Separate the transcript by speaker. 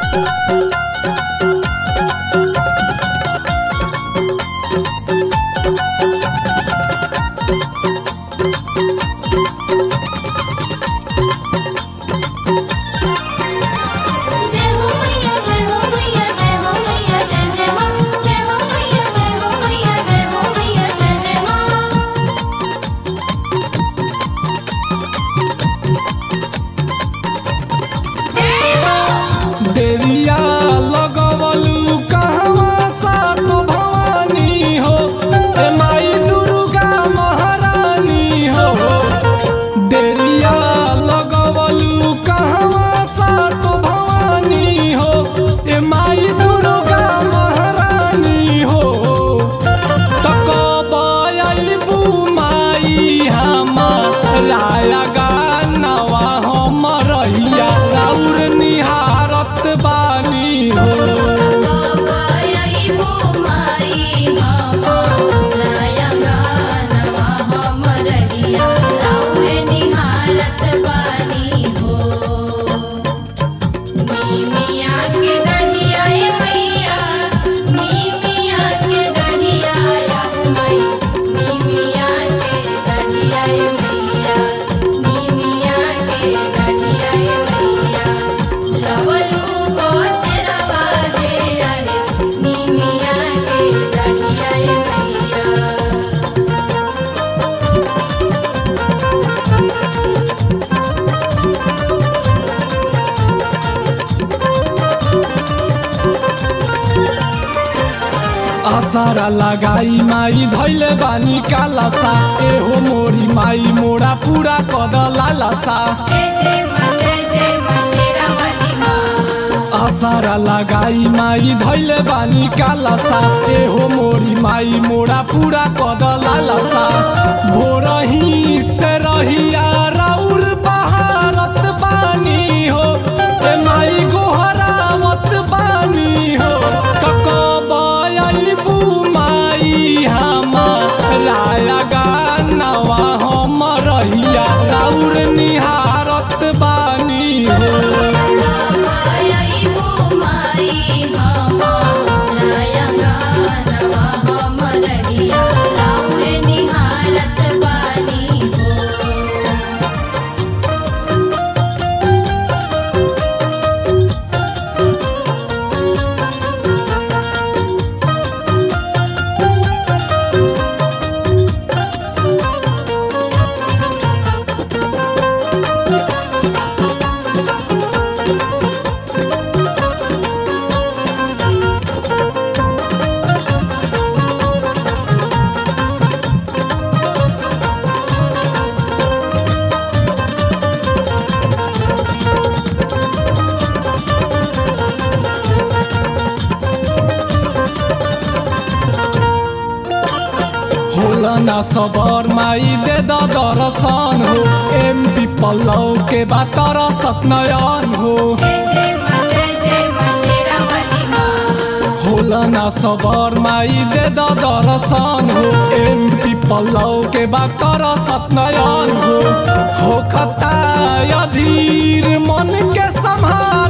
Speaker 1: जय हो मैया जय हो मैया जय हो मैया जय जय मां जय हो मैया जय हो मैया जय हो मैया जय जय मां जय हो
Speaker 2: देविया लगवलू कहवा सात भवानी हो ए माई दुर्गा महारानी हो देविया लगवलू कहवा सात भवानी हो ए माई दुर्गा महारानी हो तकबयबू माई हमारा गानवा हमरैया राउर निहारत बानी हो
Speaker 1: बाबाई वो माई हमारा गानवा हमरहिया राउर निहारत बानी हो नीमिया के डढ़िया ए मैया नीमिया के डढ़िया या मई नीमिया के डढ़िया ए मैया नीमिया के डढ़िया ए मैया लवलू को सिरवा दे अरे नीमिया के डढ़िया ए मैया
Speaker 2: आसारा लगाई माई धैले बानी कालासा एहो मोरी माई मोरा पूरा कद लालासा
Speaker 1: जय जय मां जय जय मां शेरा वाली मां
Speaker 2: आसारा लगाई माई धैले बानी कालासा एहो मोरी माई मोरा पूरा कद लालासा भोरही से रहिया राउर बहारत बानी हो ए माई गोहरावत बानी हो तकबयबू माई हमारा गानवा हमरैया राउर निहारत बानी हो
Speaker 1: बाबाई वो माई हमारा गानवा हमरहिया राउर निहारत बानी हो
Speaker 2: होला ना सबर माई दे द दर्शन हो एम पी पल्लव के बात सतनयन हो
Speaker 1: जय जय मां जय जय मां शेरा वाली मां
Speaker 2: होला ना सबर माई दे द दर्शन हो एम पी पल्लव के बात सतनयन हो हो खता अधीर मन के संभाल